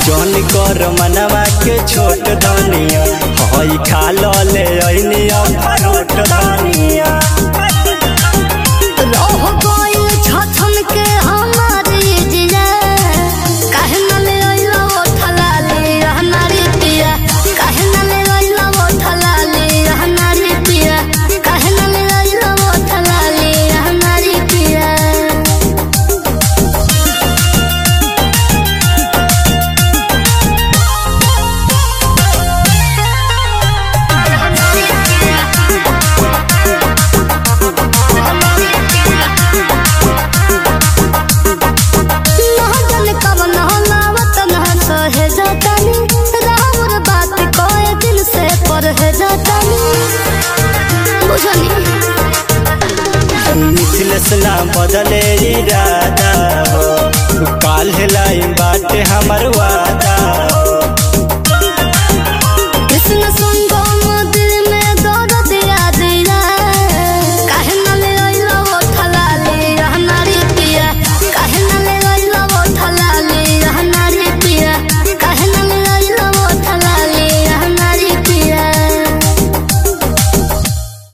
जौन कर मनवा के छोट धनिया हई खा ले ऐनी अखरोट धनिया रह गइल छछन के हमारी जिया काहे न ले अइला ओठला ले हमारी पिया काहे न ले अइला ओठला ले हमारी पिया काहे न ले अइला ओठला ले हमारी पिया महजन कवन हलावत न सहे जातानी राउर बात कोए दिन से पढ़े जातानी बुझनी मिथिलेश ना बदले इरादा हो काल लाई बाटे हमर वादा